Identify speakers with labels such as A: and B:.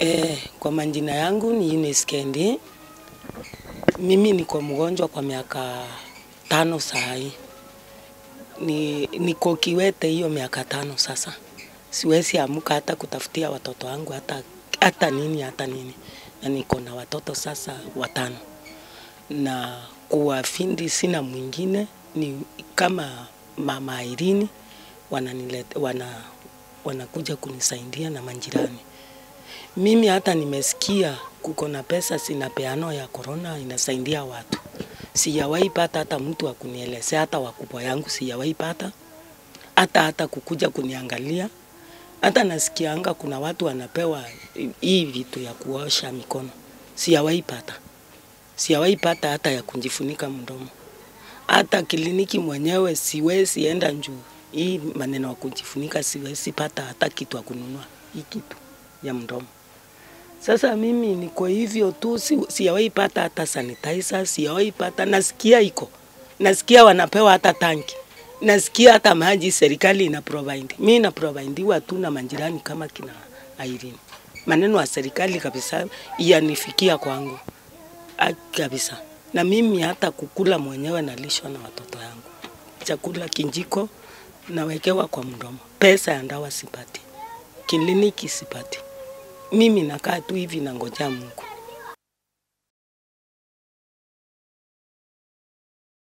A: Eh, kwa majina yangu ni Eunice Kendi. Mimi niko mgonjwa kwa miaka tano saa hii. Ni niko kiwete hiyo miaka tano sasa. Siwezi amuka hata kutafutia watoto wangu hata hata nini hata nini. Na niko na watoto sasa watano. Na kuwafindi sina mwingine ni kama mama Irini wananilete, wana wanakuja kunisaidia na majirani. Mimi hata nimesikia kuko na pesa zinapeanwa ya korona inasaidia watu. Sijawahi pata hata mtu wa kunielezea, hata wakubwa yangu sijawahi pata, hata hata kukuja kuniangalia. Hata nasikianga kuna watu wanapewa hii vitu ya kuosha mikono, sijawahi pata, sijawahi pata hata ya kujifunika mdomo. Hata kliniki mwenyewe siwezi enda juu hii maneno ya kujifunika, siwezi pata hata kitu ya kununua hii kitu ya mdomo. Sasa mimi niko hivyo tu, si- sijawahi pata hata sanitizer, sijawahi pata. Nasikia iko, nasikia wanapewa hata tanki, nasikia hata maji serikali ina provide. Mimi na providiwa tu na majirani kama kina Irene. Maneno ya serikali kabisa yanifikia kwangu Ah, kabisa, na mimi hata kukula mwenyewe nalishwa na watoto yangu, chakula kinjiko nawekewa kwa mdomo, pesa ya ndawa sipati, kliniki sipati mimi nakaa tu hivi nangojea Mungu.